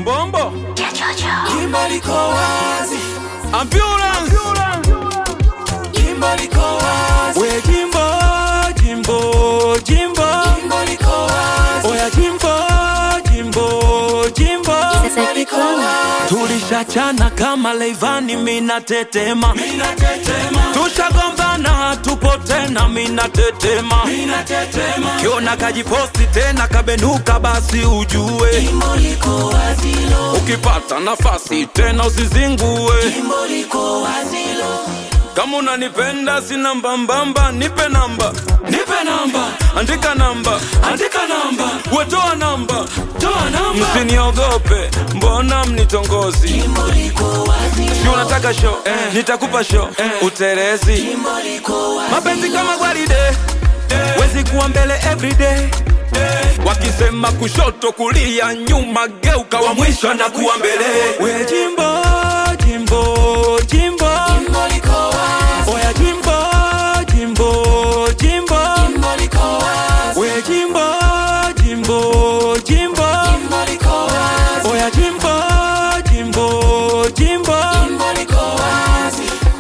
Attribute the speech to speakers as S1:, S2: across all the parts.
S1: Mbombo
S2: Jimbo liko wazi,
S1: ambulance
S2: jimbo liko wazi,
S1: we jimbo jimbo jimbo
S2: jimbo liko wazi,
S1: oya jimbo jimbo jimbo
S2: jimbo liko wazi.
S1: tulishachana kama leivani mina tetema
S2: Mina tetema,
S1: tushagombana tupo tena mina tetema
S2: mina tetema,
S1: kiona kajiposti tena kabenuka basi ujue
S2: jimbo liko wazi lo,
S1: ukipata nafasi tena usizingue
S2: jimbo liko wazi lo,
S1: kama unanipenda sina mbambamba nipe namba
S2: nipe namba,
S1: andika namba
S2: andika namba,
S1: wetoa namba
S2: toa namba,
S1: msiniogope mbona mnitongozi
S2: jimbo liko wazi
S1: si
S2: lo,
S1: unataka show eh. nitakupa show eh. uterezi
S2: jimbo liko wazi
S1: mapenzi kama gwaride wezi kuwa mbele everyday wakisema kushoto kulia nyuma geuka wa mwisho na kuwa mbele we jimbo jimbo jimbo
S2: jimbo liko wazi,
S1: oya jimbo jimbo jimbo
S2: jimbo liko wazi,
S1: we jimbo jimbo jimbo
S2: jimbo liko wazi,
S1: oya jimbo jimbo jimbo
S2: jimbo liko wazi.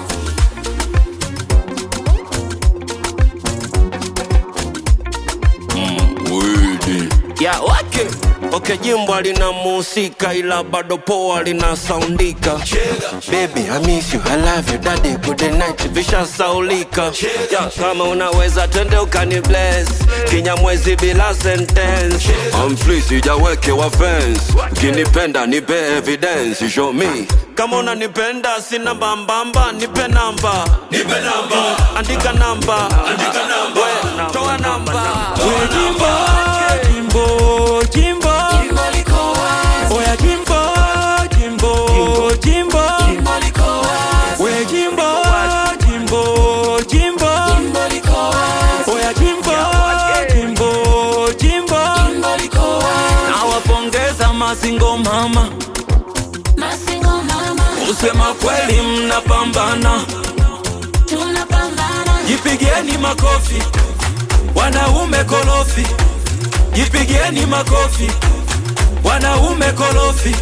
S3: ya wake okay, jimbo lina musika ila bado poa lina saundika baby I miss you I love you daddy good night vishasaulika ya kama unaweza twende ukani bless kinyamwezi bila sentence I'm free sijaweke wa fence ukinipenda nipe evidence show me kama unanipenda sina mbambamba nipe namba nipe namba andika namba andika namba we toa namba
S1: we jimbo jimbo jimbo
S2: Jimbo liko wazi,
S1: oya jimbo jimbo jimbo
S2: jimbo liko wazi,
S1: we jimbo jimbo jimbo
S2: jimbo liko wazi,
S1: oya jimbo jimbo jimbo
S2: jimbo liko wazi.
S1: nawapongeza masingo mama
S2: Masingo mama,
S1: kusema kweli mnapambana
S2: tunapambana,
S1: jipigieni makofi wanaume kolofi jipigieni makofi wanaume kolofi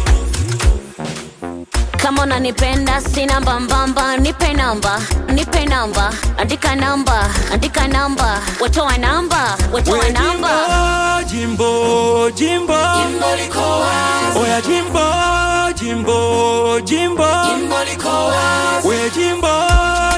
S4: kama unanipenda sina mbambamba nipe namba nipe namba andika namba andika namba watoa namba watoa
S1: we
S4: namba
S1: jimbo jimbo jimbo
S2: jimbo liko wazi,
S1: oya jimbo jimbo jimbo
S2: jimbo liko wazi,
S1: we jimbo